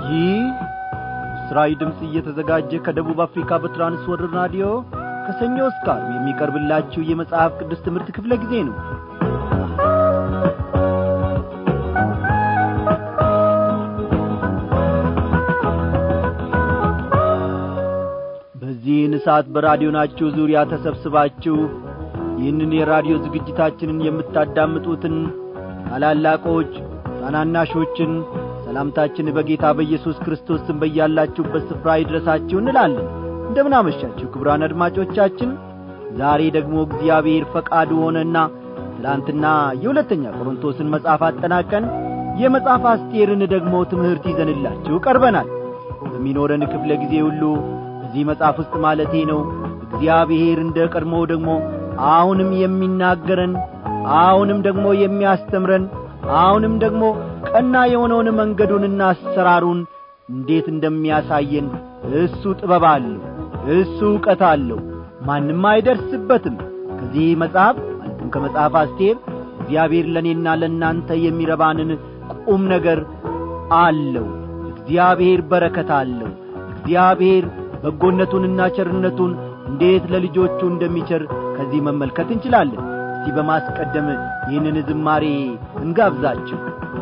ይህ ምስራዊ ድምፅ እየተዘጋጀ ከደቡብ አፍሪካ በትራንስወርር ራዲዮ ከሰኞ እስከ ዓርብ የሚቀርብላችሁ የመጽሐፍ ቅዱስ ትምህርት ክፍለ ጊዜ ነው በዚህን ሰዓት በራዲዮናችሁ ዙሪያ ተሰብስባችሁ ይህንን የራዲዮ ዝግጅታችንን የምታዳምጡትን ታላላቆች ታናናሾችን ሰላምታችን በጌታ በኢየሱስ ክርስቶስ ስም በያላችሁበት ስፍራ ይድረሳችሁ እንላለን እንደምናመሻችሁ ክብራን አድማጮቻችን ዛሬ ደግሞ እግዚአብሔር ፈቃዱ ሆነና ትላንትና የሁለተኛ ቆሮንቶስን መጽሐፍ አጠናቀን የመጽሐፍ አስቴርን ደግሞ ትምህርት ይዘንላችሁ ቀርበናል በሚኖረን ክፍለ ጊዜ ሁሉ እዚህ መጽሐፍ ውስጥ ማለቴ ነው እግዚአብሔር እንደ ቀድሞው ደግሞ አሁንም የሚናገረን አሁንም ደግሞ የሚያስተምረን አሁንም ደግሞ ቀና የሆነውን መንገዱንና አሰራሩን እንዴት እንደሚያሳየን እሱ ጥበብ አለው እሱ ዕውቀት አለው ማንም አይደርስበትም ከዚህ መጽሐፍ ማለትም ከመጽሐፍ አስቴር እግዚአብሔር ለእኔና ለእናንተ የሚረባንን ቁም ነገር አለው እግዚአብሔር በረከት አለው እግዚአብሔር በጎነቱንና ቸርነቱን እንዴት ለልጆቹ እንደሚቸር ከዚህ መመልከት እንችላለን እስቲ በማስቀደም ይህንን ዝማሬ እንጋብዛችሁ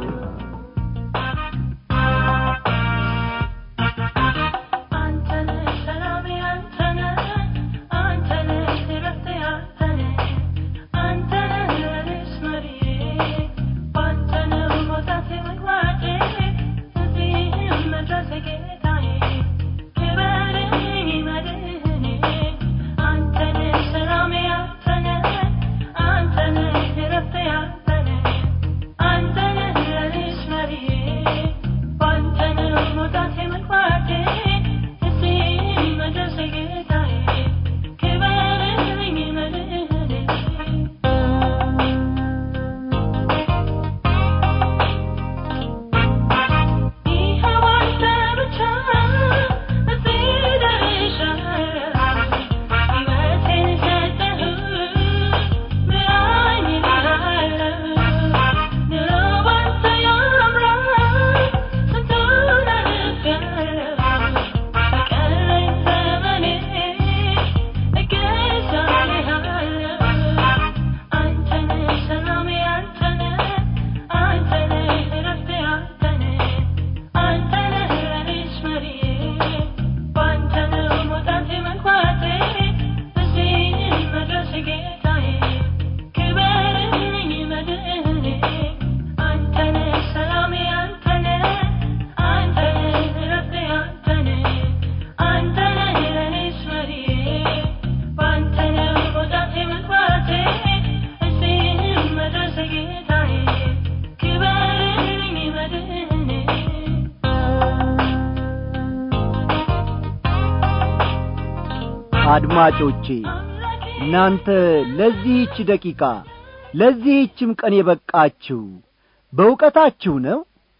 አድማጮቼ እናንተ ለዚህች ደቂቃ ለዚህችም ቀን የበቃችሁ በእውቀታችሁ ነው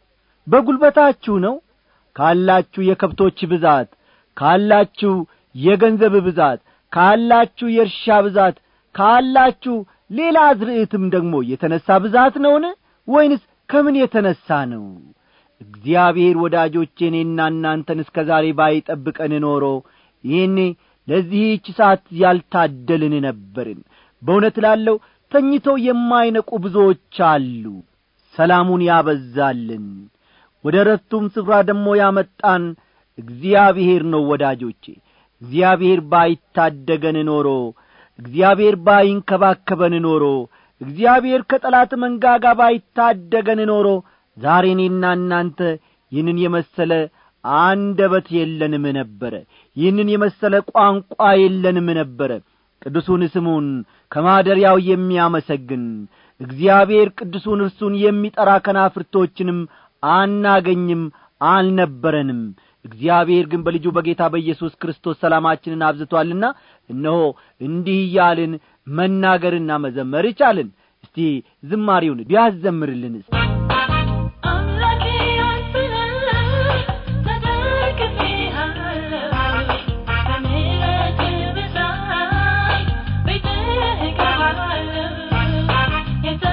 በጒልበታችሁ ነው ካላችሁ የከብቶች ብዛት ካላችሁ የገንዘብ ብዛት ካላችሁ የእርሻ ብዛት ካላችሁ ሌላ አዝርዕትም ደግሞ የተነሣ ብዛት ነውን ወይንስ ከምን የተነሣ ነው እግዚአብሔር ወዳጆቼ እኔና እናንተን እስከ ዛሬ ባይጠብቀን ኖሮ ይህኔ ለዚህች ሰዓት ያልታደልን ነበርን በእውነት ላለው ተኝተው የማይነቁ ብዙዎች አሉ ሰላሙን ያበዛልን ወደ ረፍቱም ስፍራ ደግሞ ያመጣን እግዚአብሔር ነው ወዳጆቼ እግዚአብሔር ባይታደገን ኖሮ እግዚአብሔር ባይንከባከበን ኖሮ እግዚአብሔር ከጠላት መንጋጋ ባይታደገን ኖሮ ዛሬ እኔና እናንተ ይህንን የመሰለ አንደበት የለንም ነበረ ይህንን የመሰለ ቋንቋ የለንም ነበረ ቅዱሱን ስሙን ከማደሪያው የሚያመሰግን እግዚአብሔር ቅዱሱን እርሱን የሚጠራ ከናፍርቶችንም አናገኝም አልነበረንም እግዚአብሔር ግን በልጁ በጌታ በኢየሱስ ክርስቶስ ሰላማችንን አብዝቶአልና እነሆ እንዲህ እያልን መናገርና መዘመር ይቻልን እስቲ ዝማሪውን ቢያዘምርልንስ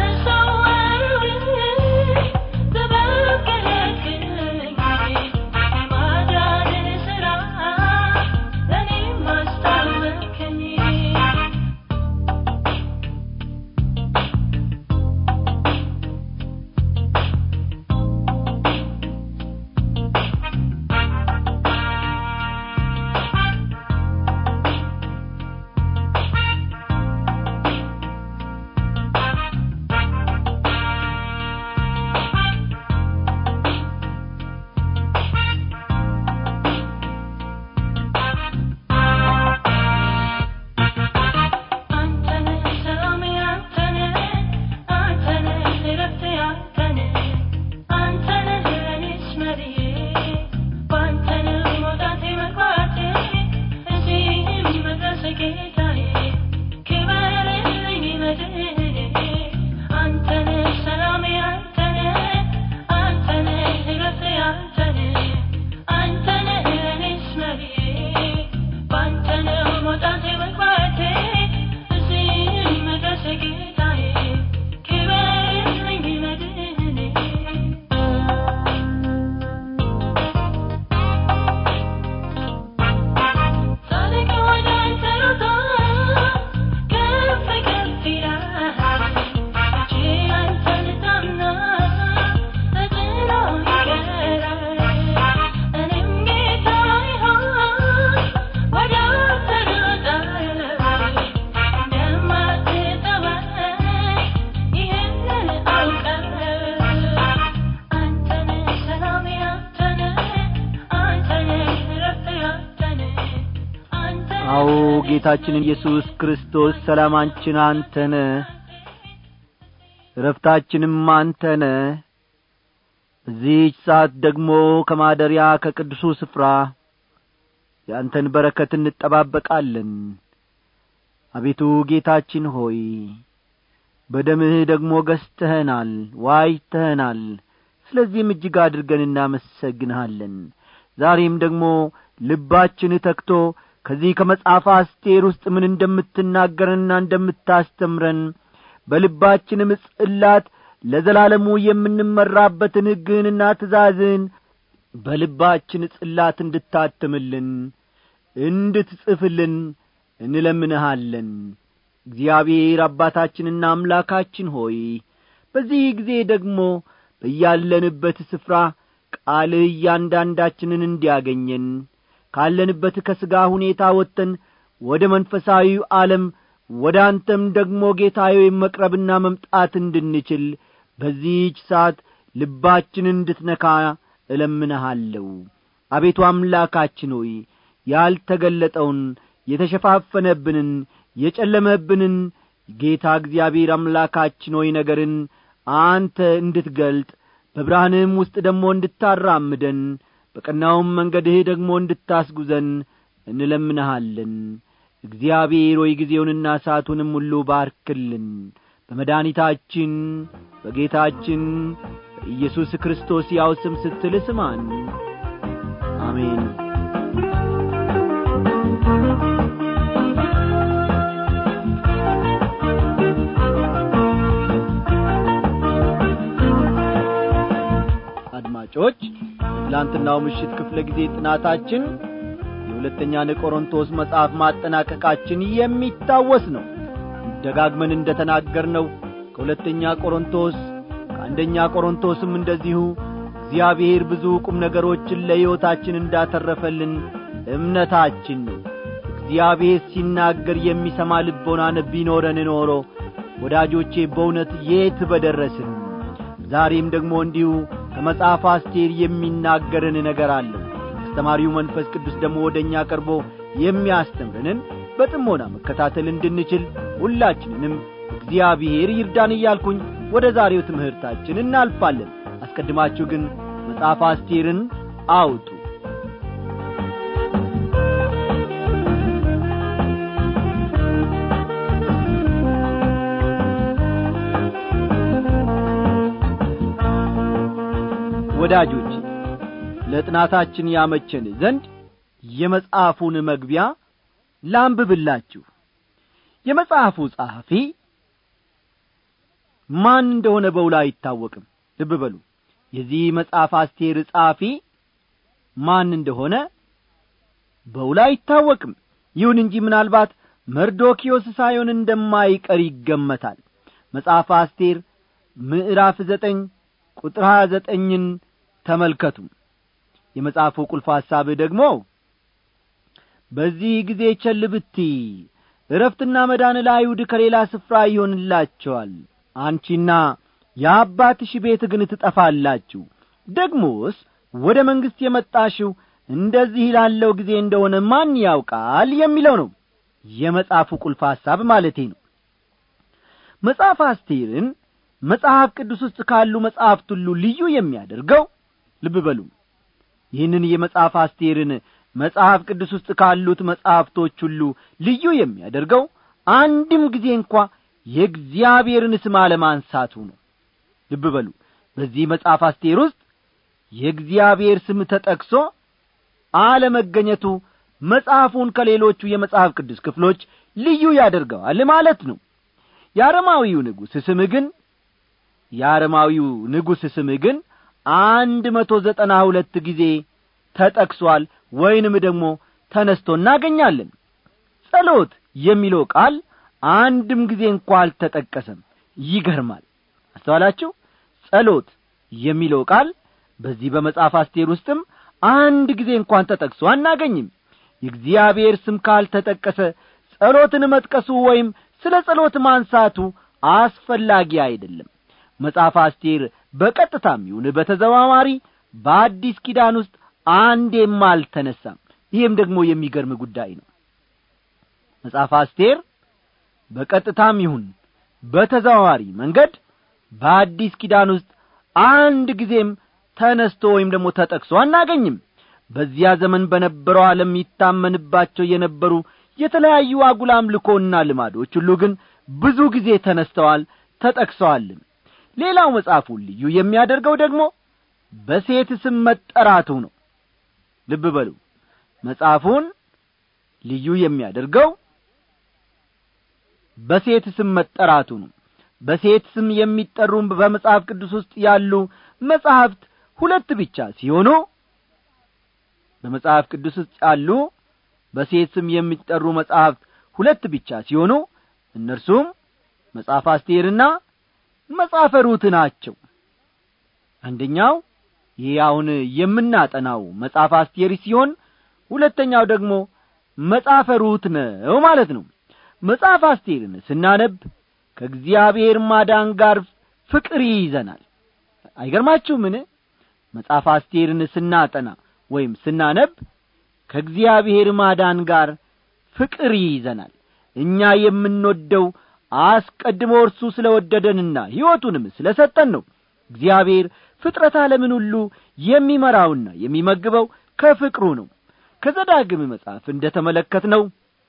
Thank you. አዎ ጌታችን ኢየሱስ ክርስቶስ ሰላማችን አንተነ ረፍታችንም አንተነ በዚህች ሰዓት ደግሞ ከማደሪያ ከቅዱሱ ስፍራ የአንተን በረከት እንጠባበቃለን አቤቱ ጌታችን ሆይ በደምህ ደግሞ ገዝተኸናል ዋይተኸናል ስለዚህም እጅግ አድርገን እናመሰግንሃለን ዛሬም ደግሞ ልባችን ተክቶ ከዚህ ከመጽሐፍ አስቴር ውስጥ ምን እንደምትናገረንና እንደምታስተምረን በልባችንም ጽላት ለዘላለሙ የምንመራበትን ሕግህንና ትእዛዝን በልባችን ጽላት እንድታትምልን እንድትጽፍልን እንለምንሃለን እግዚአብሔር አባታችንና አምላካችን ሆይ በዚህ ጊዜ ደግሞ በያለንበት ስፍራ ቃልህ እያንዳንዳችንን እንዲያገኘን ካለንበት ከሥጋ ሁኔታ ወጥተን ወደ መንፈሳዊው ዓለም ወደ አንተም ደግሞ ጌታዬ መቅረብና መምጣት እንድንችል በዚህች ሰዓት ልባችንን እንድትነካ እለምንሃለሁ አቤቱ አምላካችን ሆይ ያልተገለጠውን የተሸፋፈነብንን የጨለመብንን ጌታ እግዚአብሔር አምላካችን ሆይ ነገርን አንተ እንድትገልጥ በብርሃንህም ውስጥ ደግሞ እንድታራምደን በቀናውም መንገድህ ደግሞ እንድታስጉዘን እንለምንሃለን እግዚአብሔር ሆይ ጊዜውንና ሰዓቱንም ሁሉ ባርክልን በመድኒታችን በጌታችን በኢየሱስ ክርስቶስ ያው ስም ስትል ስማን አሜን አድማጮች ትላንትናው ምሽት ክፍለ ጊዜ ጥናታችን የሁለተኛን ቆሮንቶስ መጽሐፍ ማጠናቀቃችን የሚታወስ ነው ደጋግመን እንደ ተናገርነው ከሁለተኛ ቆሮንቶስ ከአንደኛ ቆሮንቶስም እንደዚሁ እግዚአብሔር ብዙ ቁም ነገሮችን ለሕይወታችን እንዳተረፈልን እምነታችን ነው እግዚአብሔር ሲናገር የሚሰማ ልቦናን ቢኖረን ኖሮ ወዳጆቼ በእውነት የት በደረስን ዛሬም ደግሞ እንዲሁ ከመጽሐፍ አስቴር የሚናገርን ነገር አለው አስተማሪው መንፈስ ቅዱስ ደግሞ ወደ እኛ ቀርቦ የሚያስተምረንን በጥሞና መከታተል እንድንችል ሁላችንንም እግዚአብሔር ይርዳን እያልኩኝ ወደ ዛሬው ትምህርታችን እናልፋለን አስቀድማችሁ ግን መጽሐፍ አስቴርን አውጡ ወዳጆች ለጥናታችን ያመቸን ዘንድ የመጽሐፉን መግቢያ ላንብብላችሁ የመጽሐፉ ጸሐፊ ማን እንደሆነ በውላ አይታወቅም ልብ በሉ የዚህ መጽሐፍ አስቴር ጸሐፊ ማን እንደሆነ በውላ አይታወቅም ይሁን እንጂ ምናልባት መርዶኪዮስ ሳይሆን እንደማይቀር ይገመታል መጽሐፍ አስቴር ምዕራፍ ዘጠኝ ቁጥር ሀያ ዘጠኝን ተመልከቱ የመጽሐፉ ቁልፍ ሐሳብ ደግሞ በዚህ ጊዜ ቸል ብቲ እረፍትና መዳን ለአይሁድ ከሌላ ስፍራ ይሆንላቸዋል አንቺና የአባትሽ ቤት ግን ትጠፋላችሁ ደግሞስ ወደ መንግሥት የመጣሽው እንደዚህ ላለው ጊዜ እንደሆነ ማን ያውቃል የሚለው ነው የመጽሐፉ ቁልፍ ሐሳብ ማለቴ ነው መጽሐፍ አስቴርን መጽሐፍ ቅዱስ ውስጥ ካሉ መጽሐፍት ሁሉ ልዩ የሚያደርገው ልብ በሉ ይህንን የመጽሐፍ አስቴርን መጽሐፍ ቅዱስ ውስጥ ካሉት መጽሐፍቶች ሁሉ ልዩ የሚያደርገው አንድም ጊዜ እንኳ የእግዚአብሔርን ስም አለማንሳቱ ነው ልብ በሉ በዚህ መጽሐፍ አስቴር ውስጥ የእግዚአብሔር ስም ተጠቅሶ አለመገኘቱ መጽሐፉን ከሌሎቹ የመጽሐፍ ቅዱስ ክፍሎች ልዩ ያደርገዋል ማለት ነው የአረማዊው ንጉሥ ስም ግን የአረማዊው ንጉሥ ስም ግን አንድ መቶ ዘጠና ሁለት ጊዜ ተጠቅሷል ወይንም ደግሞ ተነስቶ እናገኛለን ጸሎት የሚለው ቃል አንድም ጊዜ እንኳ አልተጠቀሰም ይገርማል አስተዋላችሁ ጸሎት የሚለው ቃል በዚህ በመጽሐፍ አስቴር ውስጥም አንድ ጊዜ እንኳን ተጠቅሶ አናገኝም የእግዚአብሔር ስም ካልተጠቀሰ ጸሎትን መጥቀሱ ወይም ስለ ጸሎት ማንሳቱ አስፈላጊ አይደለም መጽሐፍ አስቴር በቀጥታም ይሁን በተዘዋዋሪ በአዲስ ኪዳን ውስጥ አንዴም አልተነሳም ይህም ደግሞ የሚገርም ጉዳይ ነው መጽሐፍ አስቴር በቀጥታም ይሁን በተዘዋዋሪ መንገድ በአዲስ ኪዳን ውስጥ አንድ ጊዜም ተነስቶ ወይም ደግሞ ተጠቅሶ አናገኝም በዚያ ዘመን በነበረው ዓለም ይታመንባቸው የነበሩ የተለያዩ አጉል አምልኮና ልማዶች ሁሉ ግን ብዙ ጊዜ ተነስተዋል ተጠቅሰዋልም ሌላው መጽሐፉን ልዩ የሚያደርገው ደግሞ በሴት ስም መጠራቱ ነው ልብ በሉ መጽሐፉን ልዩ የሚያደርገው በሴት ስም መጠራቱ ነው በሴት ስም የሚጠሩ በመጽሐፍ ቅዱስ ውስጥ ያሉ መጻሕፍት ሁለት ብቻ ሲሆኑ በመጽሐፍ ቅዱስ ውስጥ ያሉ በሴት ስም የሚጠሩ መጻሕፍት ሁለት ብቻ ሲሆኑ እነርሱም መጽሐፍ አስቴርና መጽሐፈ ሩት ናቸው አንደኛው ይህ አሁን የምናጠናው መጽሐፍ አስቴር ሲሆን ሁለተኛው ደግሞ መጽሐፈ ሩት ነው ማለት ነው መጽሐፍ አስቴርን ስናነብ ከእግዚአብሔር ማዳን ጋር ፍቅር ይይዘናል አይገርማችሁምን መጽሐፍ አስቴርን ስናጠና ወይም ስናነብ ከእግዚአብሔር ማዳን ጋር ፍቅር ይይዘናል እኛ የምንወደው አስቀድሞ እርሱ ስለ ወደደንና ሕይወቱንም ስለ ሰጠን ነው እግዚአብሔር ፍጥረት ዓለምን ሁሉ የሚመራውና የሚመግበው ከፍቅሩ ነው ከዘዳግም መጽሐፍ እንደ ተመለከትነው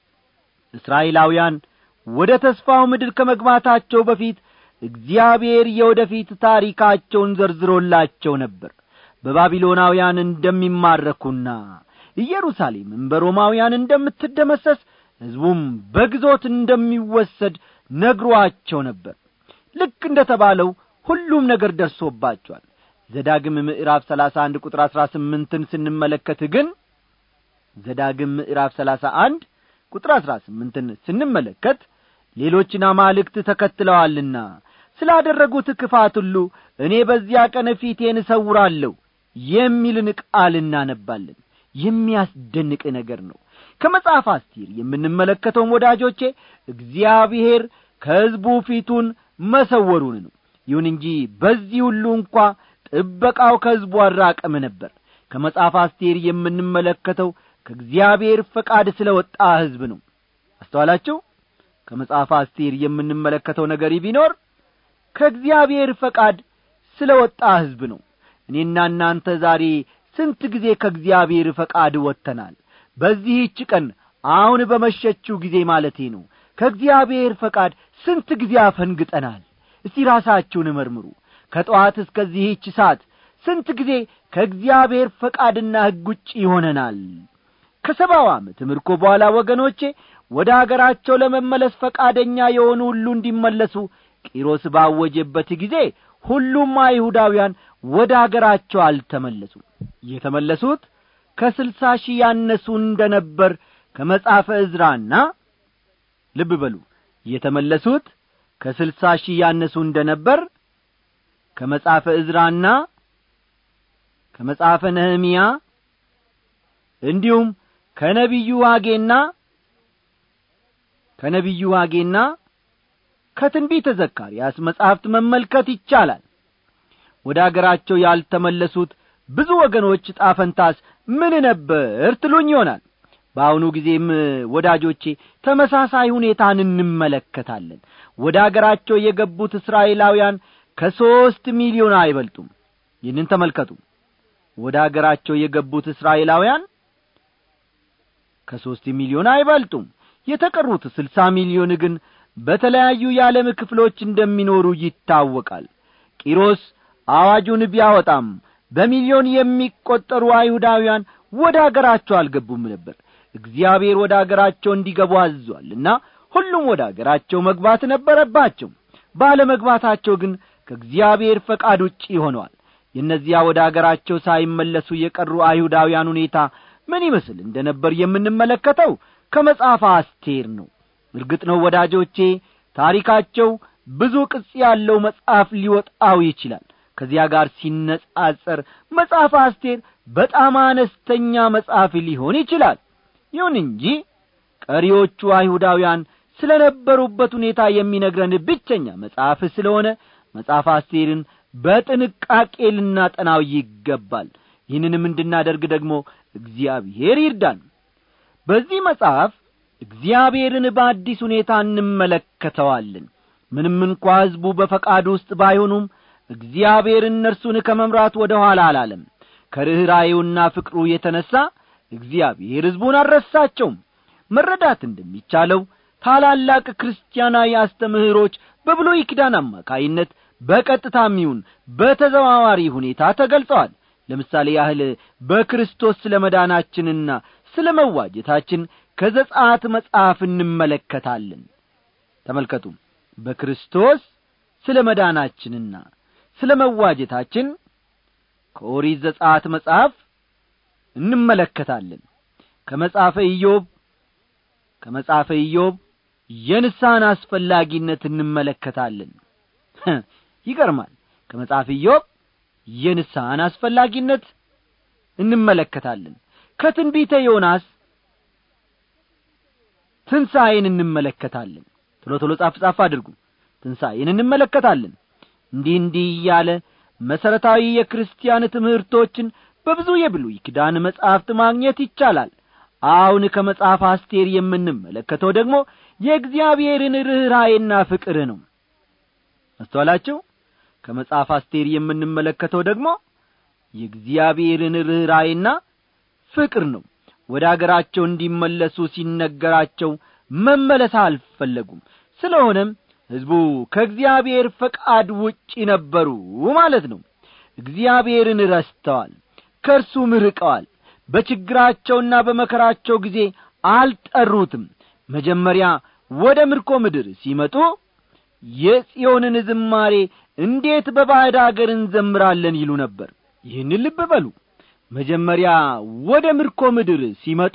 እስራኤላውያን ወደ ተስፋው ምድር ከመግባታቸው በፊት እግዚአብሔር የወደፊት ታሪካቸውን ዘርዝሮላቸው ነበር በባቢሎናውያን እንደሚማረኩና ኢየሩሳሌምም በሮማውያን እንደምትደመሰስ ሕዝቡም በግዞት እንደሚወሰድ ነግሮአቸው ነበር ልክ እንደ ተባለው ሁሉም ነገር ደርሶባቸዋል ዘዳግም ምዕራፍ ሰላሳ አንድ ቁጥር አሥራ ስምንትን ስንመለከት ግን ዘዳግም ምዕራፍ ሰላሳ አንድ ቁጥር አሥራ ስምንትን ስንመለከት ሌሎችን አማልክት ተከትለዋልና ስላደረጉት ክፋት ሁሉ እኔ በዚያ ቀን ፊቴን እሰውራለሁ የሚልን ቃል እናነባለን የሚያስደንቅ ነገር ነው ከመጽሐፍ አስቲር የምንመለከተውም ወዳጆቼ እግዚአብሔር ከሕዝቡ ፊቱን መሰወሩን ነው ይሁን እንጂ በዚህ ሁሉ እንኳ ጥበቃው ከሕዝቡ አራቀም ነበር ከመጽሐፍ አስቴር የምንመለከተው ከእግዚአብሔር ፈቃድ ስለ ወጣ ሕዝብ ነው አስተዋላችሁ ከመጽሐፍ አስቴር የምንመለከተው ነገር ቢኖር ከእግዚአብሔር ፈቃድ ስለ ወጣ ሕዝብ ነው እኔና እናንተ ዛሬ ስንት ጊዜ ከእግዚአብሔር ፈቃድ ወጥተናል በዚህች ቀን አሁን በመሸችው ጊዜ ማለቴ ነው ከእግዚአብሔር ፈቃድ ስንት ጊዜ አፈንግጠናል እስቲ ራሳችሁን መርምሩ ከጠዋት እስከዚህች ሰዓት ስንት ጊዜ ከእግዚአብሔር ፈቃድና ሕግ ውጭ ይሆነናል ከሰባው ዓመት ምርኮ በኋላ ወገኖቼ ወደ አገራቸው ለመመለስ ፈቃደኛ የሆኑ ሁሉ እንዲመለሱ ቂሮስ ባወጀበት ጊዜ ሁሉም አይሁዳውያን ወደ አገራቸው አልተመለሱም የተመለሱት ከስልሳ ሺህ ያነሱ እንደ ነበር ከመጻፈ ዕዝራና ልብ በሉ የተመለሱት ከስልሳ ሺህ ያነሱ እንደ ነበር ከመጻፈ ዕዝራና ከመጽሐፈ ነህምያ እንዲሁም ከነቢዩ ዋጌና ከነቢዩ ዋጌና ከትንቢተ ዘካርያስ መጻሕፍት መመልከት ይቻላል ወደ አገራቸው ያልተመለሱት ብዙ ወገኖች ጣፈንታስ ምን ነበር ትሉኝ ይሆናል በአሁኑ ጊዜም ወዳጆቼ ተመሳሳይ ሁኔታን እንመለከታለን ወደ አገራቸው የገቡት እስራኤላውያን ከሦስት ሚሊዮን አይበልጡም ይህንን ተመልከቱ ወደ አገራቸው የገቡት እስራኤላውያን ከሦስት ሚሊዮን አይበልጡም የተቀሩት ስልሳ ሚሊዮን ግን በተለያዩ የዓለም ክፍሎች እንደሚኖሩ ይታወቃል ቂሮስ አዋጁን ቢያወጣም በሚሊዮን የሚቈጠሩ አይሁዳውያን ወደ አገራቸው አልገቡም ነበር እግዚአብሔር ወደ አገራቸው እንዲገቡ አዟልና ሁሉም ወደ አገራቸው መግባት ነበረባቸው ባለመግባታቸው ግን ከእግዚአብሔር ፈቃድ ውጪ ሆነዋል የእነዚያ ወደ አገራቸው ሳይመለሱ የቀሩ አይሁዳውያን ሁኔታ ምን ይመስል እንደ ነበር የምንመለከተው ከመጽሐፍ አስቴር ነው እርግጥ ነው ወዳጆቼ ታሪካቸው ብዙ ቅጽ ያለው መጽሐፍ ሊወጣው ይችላል ከዚያ ጋር ሲነጻጸር መጽሐፍ አስቴር በጣም አነስተኛ መጽሐፍ ሊሆን ይችላል ይሁን እንጂ ቀሪዎቹ አይሁዳውያን ስለ ነበሩበት ሁኔታ የሚነግረን ብቸኛ መጽሐፍ ስለሆነ መጽሐፍ አስቴርን በጥንቃቄ ልናጠናው ይገባል ይህንንም እንድናደርግ ደግሞ እግዚአብሔር ይርዳን በዚህ መጽሐፍ እግዚአብሔርን በአዲስ ሁኔታ እንመለከተዋለን ምንም እንኳ ሕዝቡ በፈቃድ ውስጥ ባይሆኑም እግዚአብሔር እነርሱን ከመምራት ወደ ኋላ አላለም ከርኅራዩና ፍቅሩ የተነሣ እግዚአብሔር ሕዝቡን አልረሳቸውም መረዳት እንደሚቻለው ታላላቅ ክርስቲያናዊ አስተምህሮች በብሉይ ኪዳን አማካይነት በቀጥታም ይሁን በተዘዋዋሪ ሁኔታ ተገልጸዋል ለምሳሌ ያህል በክርስቶስ ስለ መዳናችንና ስለ መዋጀታችን ከዘጻት መጽሐፍ እንመለከታለን ተመልከቱ በክርስቶስ ስለ መዳናችንና ስለ መዋጀታችን ከኦሪት ዘጻት መጽሐፍ እንመለከታለን ከመጽሐፈ ኢዮብ ከመጽሐፈ ኢዮብ የንስሐን አስፈላጊነት እንመለከታለን ይገርማል ከመጽሐፍ ኢዮብ የንስሐን አስፈላጊነት እንመለከታለን ከትንቢተ ዮናስ ትንሣኤን እንመለከታለን ቶሎ ቶሎ ጻፍ ጻፍ አድርጉ ትንሣኤን እንመለከታለን እንዲህ እንዲህ እያለ መሠረታዊ የክርስቲያን ትምህርቶችን በብዙ የብሉይ ኪዳን መጻሕፍት ማግኘት ይቻላል አሁን ከመጽሐፍ አስቴር የምንመለከተው ደግሞ የእግዚአብሔርን ርኅራዬና ፍቅር ነው አስተዋላችሁ ከመጽሐፍ አስቴር የምንመለከተው ደግሞ የእግዚአብሔርን ርኅራዬና ፍቅር ነው ወደ አገራቸው እንዲመለሱ ሲነገራቸው መመለስ አልፈለጉም ስለሆነም ሕዝቡ ከእግዚአብሔር ፈቃድ ውጪ ነበሩ ማለት ነው እግዚአብሔርን ረስተዋል ከእርሱም ርቀዋል በችግራቸውና በመከራቸው ጊዜ አልጠሩትም መጀመሪያ ወደ ምርኮ ምድር ሲመጡ የጽዮንን ዝማሬ እንዴት በባዕድ አገር እንዘምራለን ይሉ ነበር ይህን ልብ በሉ መጀመሪያ ወደ ምርኮ ምድር ሲመጡ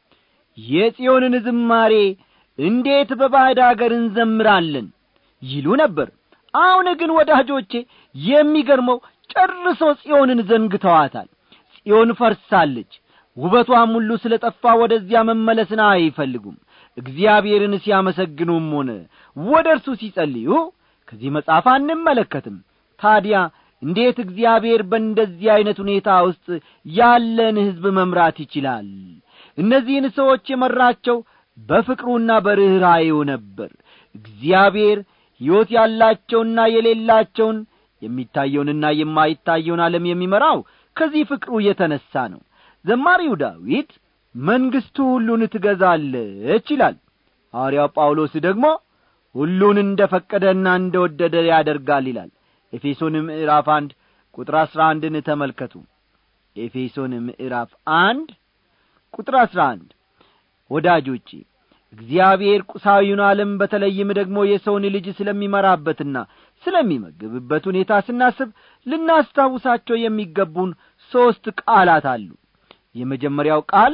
የጽዮንን ዝማሬ እንዴት በባዕድ አገር እንዘምራለን ይሉ ነበር አሁን ግን ወዳጆቼ የሚገርመው ጨርሶ ጽዮንን ዘንግተዋታል ጽዮን ፈርሳለች ውበቷም ሁሉ ስለ ጠፋ ወደዚያ መመለስን አይፈልጉም እግዚአብሔርን ሲያመሰግኑም ሆነ ወደ እርሱ ሲጸልዩ ከዚህ መጽሐፍ አንመለከትም ታዲያ እንዴት እግዚአብሔር በእንደዚህ ዐይነት ሁኔታ ውስጥ ያለን ሕዝብ መምራት ይችላል እነዚህን ሰዎች የመራቸው በፍቅሩና በርኅራዬው ነበር እግዚአብሔር ሕይወት ያላቸውና የሌላቸውን የሚታየውንና የማይታየውን ዓለም የሚመራው ከዚህ ፍቅሩ የተነሣ ነው ዘማሪው ዳዊት መንግሥቱ ሁሉን ትገዛለች ይላል ሐዋርያው ጳውሎስ ደግሞ ሁሉን እንደ ፈቀደና እንደ ወደደ ያደርጋል ይላል ኤፌሶን ምዕራፍ አንድ ቁጥር አሥራ አንድን ተመልከቱ ኤፌሶን ምዕራፍ አንድ ቁጥር አሥራ አንድ ወዳጆቼ እግዚአብሔር ቁሳዊውን ዓለም በተለይም ደግሞ የሰውን ልጅ ስለሚመራበትና ስለሚመግብበት ሁኔታ ስናስብ ልናስታውሳቸው የሚገቡን ሦስት ቃላት አሉ የመጀመሪያው ቃል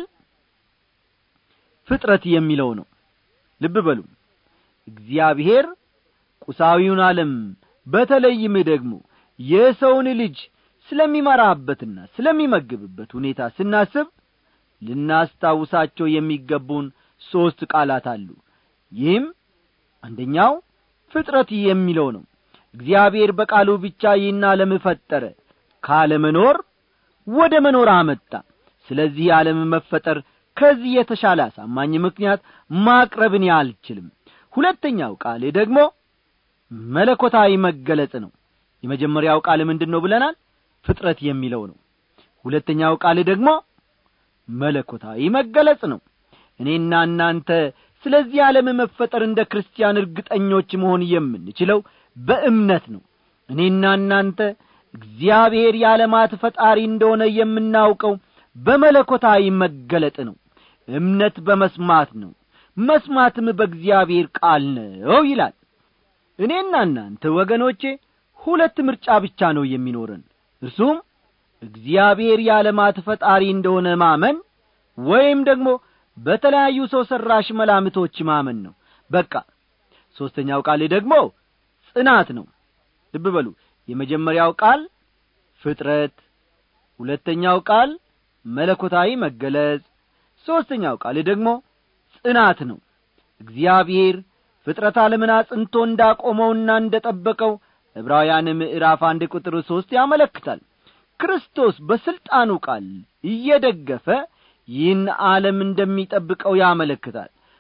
ፍጥረት የሚለው ነው ልብ በሉ እግዚአብሔር ቁሳዊውን ዓለም በተለይም ደግሞ የሰውን ልጅ ስለሚመራበትና ስለሚመግብበት ሁኔታ ስናስብ ልናስታውሳቸው የሚገቡን ሦስት ቃላት አሉ ይህም አንደኛው ፍጥረት የሚለው ነው እግዚአብሔር በቃሉ ብቻ ይህን ዓለም ፈጠረ ካለመኖር ወደ መኖር አመጣ ስለዚህ የዓለም መፈጠር ከዚህ የተሻለ አሳማኝ ምክንያት ማቅረብን አልችልም ሁለተኛው ቃል ደግሞ መለኮታዊ መገለጽ ነው የመጀመሪያው ቃል ምንድን ነው ብለናል ፍጥረት የሚለው ነው ሁለተኛው ቃል ደግሞ መለኮታዊ መገለጽ ነው እኔና እናንተ ስለዚህ ዓለም መፈጠር እንደ ክርስቲያን እርግጠኞች መሆን የምንችለው በእምነት ነው እኔና እናንተ እግዚአብሔር የዓለማት ፈጣሪ እንደሆነ የምናውቀው በመለኮታዊ መገለጥ ነው እምነት በመስማት ነው መስማትም በእግዚአብሔር ቃል ነው ይላል እኔና እናንተ ወገኖቼ ሁለት ምርጫ ብቻ ነው የሚኖረን እርሱም እግዚአብሔር የዓለማት ፈጣሪ እንደሆነ ማመን ወይም ደግሞ በተለያዩ ሰው ሠራሽ መላምቶች ማመን ነው በቃ ሦስተኛው ቃል ደግሞ ጽናት ነው ልብ በሉ የመጀመሪያው ቃል ፍጥረት ሁለተኛው ቃል መለኮታዊ መገለጽ ሦስተኛው ቃል ደግሞ ጽናት ነው እግዚአብሔር ፍጥረት ዓለምን አጽንቶ እንዳቆመውና እንደ ጠበቀው ዕብራውያን ምዕራፍ አንድ ቁጥር ሦስት ያመለክታል ክርስቶስ በሥልጣኑ ቃል እየደገፈ ይህን ዓለም እንደሚጠብቀው ያመለክታል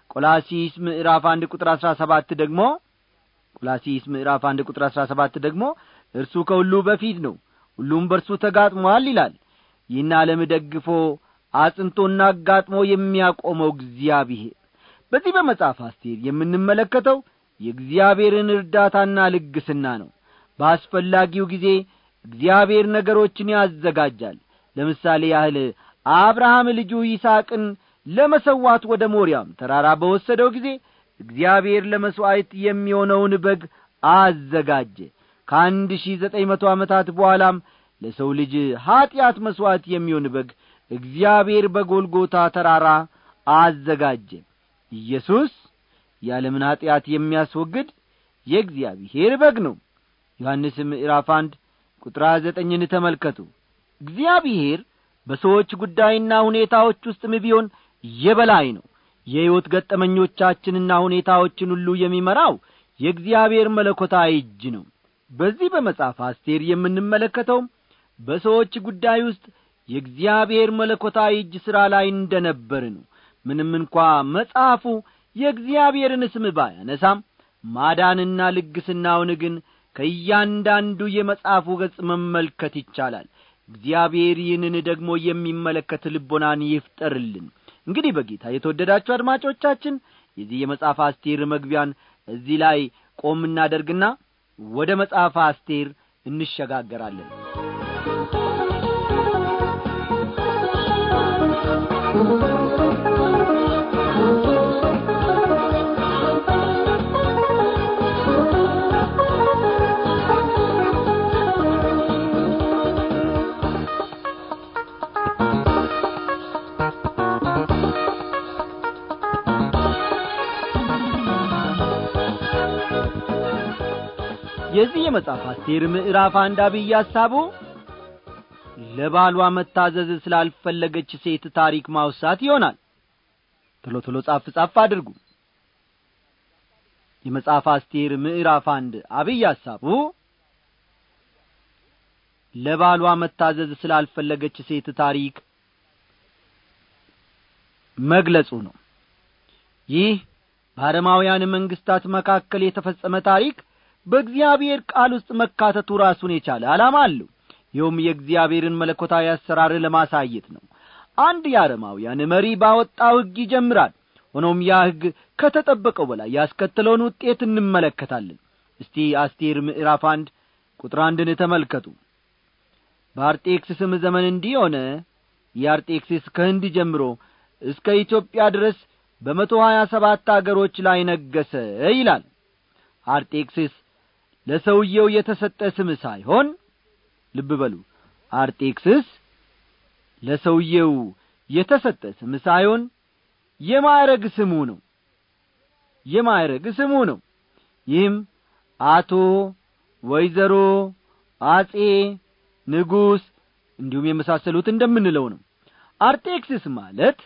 ቆላሲስ ምዕራፍ አንድ ቁጥር አሥራ ሰባት ደግሞ ቆላሲስ ምዕራፍ አንድ ቁጥር አሥራ ሰባት ደግሞ እርሱ ከሁሉ በፊት ነው ሁሉም በእርሱ ተጋጥሟል ይላል ይህን ዓለም ደግፎ አጽንቶና አጋጥሞ የሚያቆመው እግዚአብሔር በዚህ በመጽሐፍ አስቴር የምንመለከተው የእግዚአብሔርን እርዳታና ልግስና ነው በአስፈላጊው ጊዜ እግዚአብሔር ነገሮችን ያዘጋጃል ለምሳሌ ያህል አብርሃም ልጁ ይስቅን ለመሰዋት ወደ ሞሪያም ተራራ በወሰደው ጊዜ እግዚአብሔር ለመሥዋዕት የሚሆነውን በግ አዘጋጀ ከአንድ ሺህ ዘጠኝ መቶ ዓመታት በኋላም ለሰው ልጅ ኀጢአት መሥዋዕት የሚሆን በግ እግዚአብሔር በጎልጎታ ተራራ አዘጋጀ ኢየሱስ የዓለምን ኀጢአት የሚያስወግድ የእግዚአብሔር በግ ነው ዮሐንስ ምዕራፍ አንድ ቁጥር ዘጠኝን ተመልከቱ እግዚአብሔር በሰዎች ጉዳይና ሁኔታዎች ውስጥም ቢሆን የበላይ ነው የሕይወት ገጠመኞቻችንና ሁኔታዎችን ሁሉ የሚመራው የእግዚአብሔር መለኮታዊ እጅ ነው በዚህ በመጽሐፍ አስቴር የምንመለከተውም በሰዎች ጉዳይ ውስጥ የእግዚአብሔር መለኮታዊ እጅ ሥራ ላይ እንደ ነበር ነው ምንም እንኳ መጽሐፉ የእግዚአብሔርን ስም ባያነሳም ማዳንና ልግስናውን ግን ከእያንዳንዱ የመጽሐፉ ገጽ መመልከት ይቻላል እግዚአብሔር ይህንን ደግሞ የሚመለከት ልቦናን ይፍጠርልን እንግዲህ በጌታ የተወደዳችሁ አድማጮቻችን የዚህ የመጽሐፍ አስቴር መግቢያን እዚህ ላይ ቆም እናደርግና ወደ መጽሐፍ አስቴር እንሸጋገራለን የዚህ የመጽሐፍ አስቴር ምዕራፍ አንድ አብይ ሐሳቡ ለባሏ መታዘዝ ስላልፈለገች ሴት ታሪክ ማውሳት ይሆናል ቶሎ ቶሎ ጻፍ ጻፍ አድርጉ የመጽሐፍ አስቴር ምዕራፍ አንድ አብይ ሐሳቡ ለባሏ መታዘዝ ስላልፈለገች ሴት ታሪክ መግለጹ ነው ይህ በአረማውያን መንግስታት መካከል የተፈጸመ ታሪክ በእግዚአብሔር ቃል ውስጥ መካተቱ ራሱን የቻለ ዓላማ አለው ይኸውም የእግዚአብሔርን መለኮታዊ አሰራር ለማሳየት ነው አንድ የአረማውያን መሪ ባወጣው ሕግ ይጀምራል ሆኖም ያ ሕግ ከተጠበቀው በላይ ያስከተለውን ውጤት እንመለከታለን እስቲ አስቴር ምዕራፍ አንድ ቁጥር አንድን ተመልከቱ በአርጤክስስም ዘመን እንዲህ ሆነ የአርጤክስስ ከህንድ ጀምሮ እስከ ኢትዮጵያ ድረስ በመቶ ሀያ ሰባት አገሮች ላይ ነገሰ ይላል አርጤክስስ ለሰውየው የተሰጠ ስም ሳይሆን ልብ በሉ አርጤክስስ ለሰውየው የተሰጠ ስም ሳይሆን የማዕረግ ስሙ ነው የማዕረግ ስሙ ነው ይህም አቶ ወይዘሮ አጼ ንጉሥ እንዲሁም የመሳሰሉት እንደምንለው ነው አርጤክስስ ማለት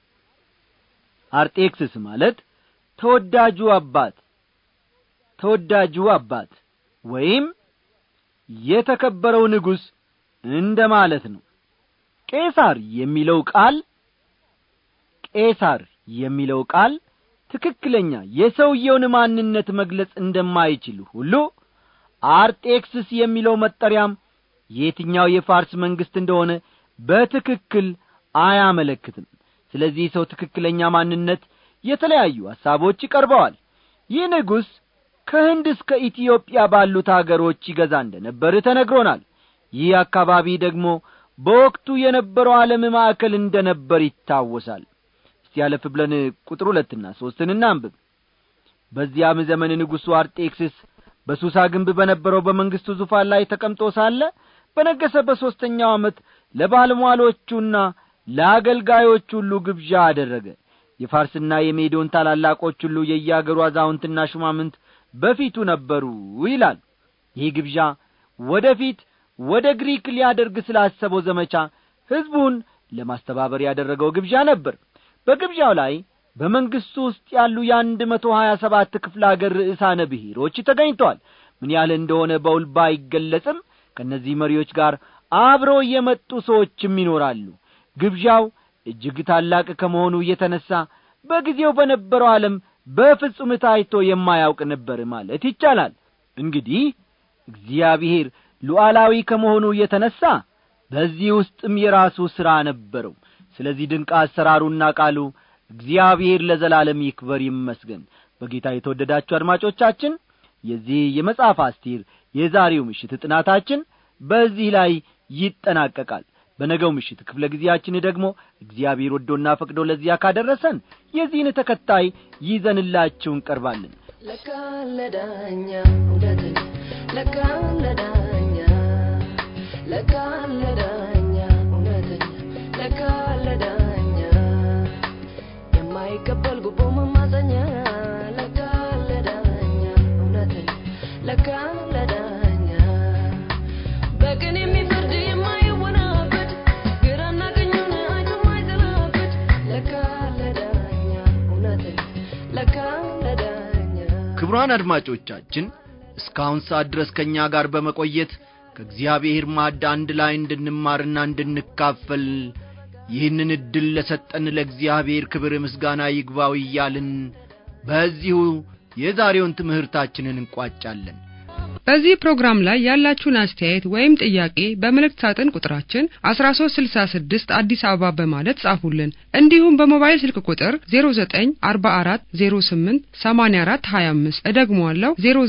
አርጤክስስ ማለት ተወዳጁ አባት ተወዳጁ አባት ወይም የተከበረው ንጉሥ እንደ ማለት ነው ቄሳር የሚለው ቃል ቄሳር የሚለው ቃል ትክክለኛ የሰውየውን ማንነት መግለጽ እንደማይችል ሁሉ አርጤክስስ የሚለው መጠሪያም የትኛው የፋርስ መንግሥት እንደሆነ በትክክል አያመለክትም ስለዚህ ሰው ትክክለኛ ማንነት የተለያዩ ሐሳቦች ይቀርበዋል ይህ ንጉሥ ከህንድ እስከ ኢትዮጵያ ባሉት አገሮች ይገዛ እንደ ነበር ተነግሮናል ይህ አካባቢ ደግሞ በወቅቱ የነበረው ዓለም ማዕከል እንደ ነበር ይታወሳል እስቲ ያለፍ ብለን ቁጥር ሁለትና ሦስትን እናንብብ በዚያም ዘመን ንጉሡ አርጤክስስ በሱሳ ግንብ በነበረው በመንግሥቱ ዙፋን ላይ ተቀምጦ ሳለ በነገሰ በሦስተኛው ዓመት ለባለሟሎቹና ለአገልጋዮች ሁሉ ግብዣ አደረገ የፋርስና የሜዶን ታላላቆች ሁሉ የየአገሩ አዛውንትና ሹማምንት በፊቱ ነበሩ ይላል ይህ ግብዣ ወደ ፊት ወደ ግሪክ ሊያደርግ ስላሰበው ዘመቻ ሕዝቡን ለማስተባበር ያደረገው ግብዣ ነበር በግብዣው ላይ በመንግሥቱ ውስጥ ያሉ የአንድ መቶ ሀያ ሰባት ክፍለ አገር ርዕሳነ ብሔሮች ተገኝተዋል ምን ያህል እንደሆነ በውል ባይገለጽም ከእነዚህ መሪዎች ጋር አብረው የመጡ ሰዎችም ይኖራሉ ግብዣው እጅግ ታላቅ ከመሆኑ የተነሣ በጊዜው በነበረው ዓለም በፍጹም ታይቶ የማያውቅ ነበር ማለት ይቻላል እንግዲህ እግዚአብሔር ሉዓላዊ ከመሆኑ የተነሣ በዚህ ውስጥም የራሱ ሥራ ነበረው ስለዚህ ድንቅ አሰራሩና ቃሉ እግዚአብሔር ለዘላለም ይክበር ይመስገን በጌታ የተወደዳችሁ አድማጮቻችን የዚህ የመጽሐፍ አስቴር የዛሬው ምሽት ጥናታችን በዚህ ላይ ይጠናቀቃል በነገው ምሽት ክፍለ ጊዜያችን ደግሞ እግዚአብሔር ወዶና ፈቅዶ ለዚያ ካደረሰን የዚህን ተከታይ ይዘንላችሁ እንቀርባለን ለካ ለዳኛ እውነተኛ ለካ ለዳኛ ለካ ለዳኛ እውነተኛ ለካ ለዳኛ የማይቀበል ጉቦ መማፀኛ ለካ ለዳኛ እውነተኛ ለካ ለዳኛ በቅን የሚፈርድ የማይወናበድ ግራና ቀኙን አይቶ የማይዘላበድ ለካ ለዳኛ እውነተኛ ለካ ለዳኛ ክቡራን አድማጮቻችን እስካሁን ሰዓት ድረስ ከእኛ ጋር በመቆየት ከእግዚአብሔር ማዕድ አንድ ላይ እንድንማርና እንድንካፈል ይህንን ዕድል ለሰጠን ለእግዚአብሔር ክብር ምስጋና ይግባው እያልን በዚሁ የዛሬውን ትምህርታችንን እንቋጫለን በዚህ ፕሮግራም ላይ ያላችሁን አስተያየት ወይም ጥያቄ በመልእክት ሳጥን ቁጥራችን 1366 አዲስ አበባ በማለት ጻፉልን። እንዲሁም በሞባይል ስልክ ቁጥር 0944088425 እደግመዋለሁ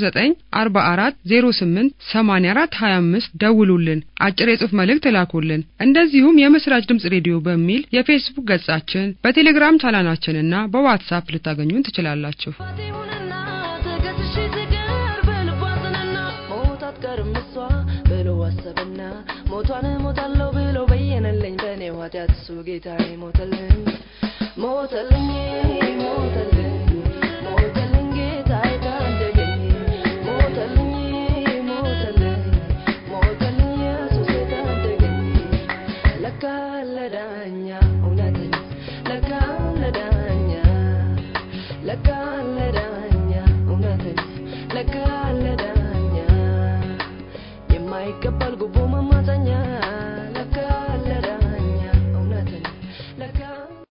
0944088425 ደውሉልን፣ አጭር የጽሑፍ መልእክት ላኩልን። እንደዚሁም የምስራች ድምጽ ሬዲዮ በሚል የፌስቡክ ገጻችን፣ በቴሌግራም ቻናላችንና በዋትሳፕ ልታገኙን ትችላላችሁ። ፋቴውንና ተገዝሼ ስቀር በልቧ ጽናና ሞት አትቀርም እሷ ብሎ አሰበና ሞቷን ሞታለሁ ብሎ በየነልኝ በእኔ ኃጢአት እሱ ጌታዬ ሞተልኝ ሞተልኝ ሞተልኝ ሞተልኝ ጌታዬ ታደገኝ ሞተልኝ ሞተልኝ ሞተልኝ ኢየሱስ ታደገኝ ለካ ለዳኛ እውነተኛ ለካ ለዳኛ ለካ ለዳኛ እውነተኛ ለካ ለዳኛ የማይቀበል